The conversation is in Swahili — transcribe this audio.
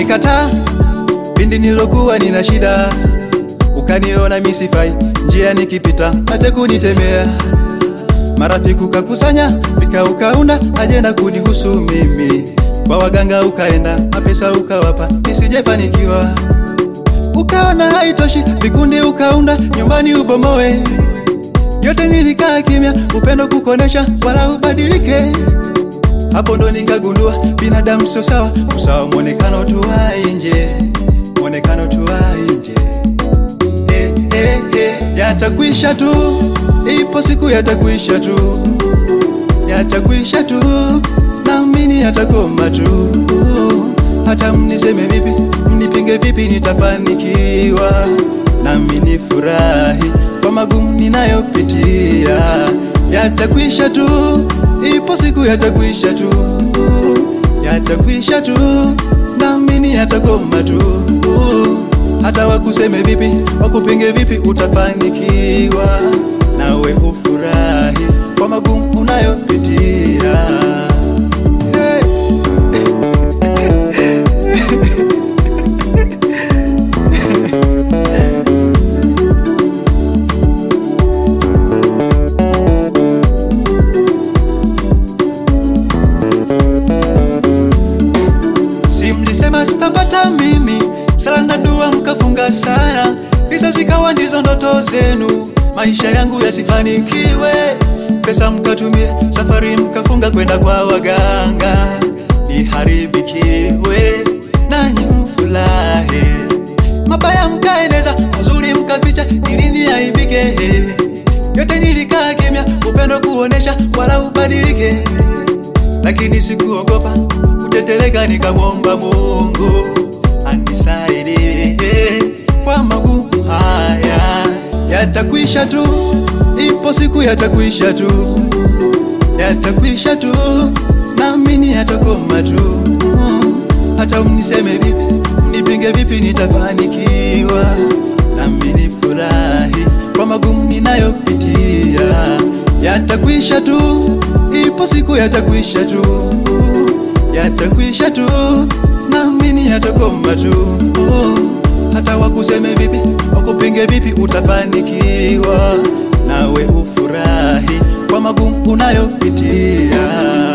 ukanikataa pindi nilokuwa nina shida, ukaniona misifai njia nikipita, hata kunitemea marafiki ukakusanya vika ukaunda ajenda kunihusu mimi, kwa waganga ukaenda mapesa ukawapa nisijefanikiwa, ukaona haitoshi vikundi ukaunda nyumbani ubomoe yote nilikaa kimya, upendo kukonesha wala ubadilike. Hapo ndo nikagundua binadamu sio sawa, usawa mwonekano tu wa nje, mwonekano tu wa nje. Eh, eh, eh, yatakwisha tu, ipo siku yatakwisha tu, yatakwisha tu, naamini yatakoma tu. Hata mniseme vipi, mnipinge vipi, nitafanikiwa nami nifurahi kwa magumu ninayopitia, yatakwisha tu, ipo siku yatakwisha tu, yatakwisha tu, naamini yatakoma tu. Hata wakuseme vipi, wakupinge vipi, utafanikiwa nawe ufurahi kwa magumu unayopitia. Hey. Si mlisema sitapata mimi, sala na dua mkafunga sana, hizo zikawa ndizo ndoto zenu, maisha yangu yasifanikiwe. Pesa mkatumie, safari mkafunga kwenda kwa waganga, niharibikiwe nanyi mfurahi. Mabaya mkaeneza, mazuri mkaficha, ili niaibike. Yote nilikaa kimya, upendo kuonesha, wala ubadilike lakini sikuogopa kuteteleka, nikamwomba Mungu anisaidie kwa magumu haya. Yatakwisha tu, ipo siku yatakwisha tu, yatakwisha tu, naamini yatakoma tu. Hata mniseme vipi, mnipinge vipi, nitafanikiwa nami nifurahi kwa magumu ninayopitia. Yatakwisha tu, ipo siku yatakwisha tu, yatakwisha tu, naamini yatakoma tu. Hata wakuseme vipi, wakupinge vipi, utafanikiwa nawe ufurahi kwa magumu unayopitia.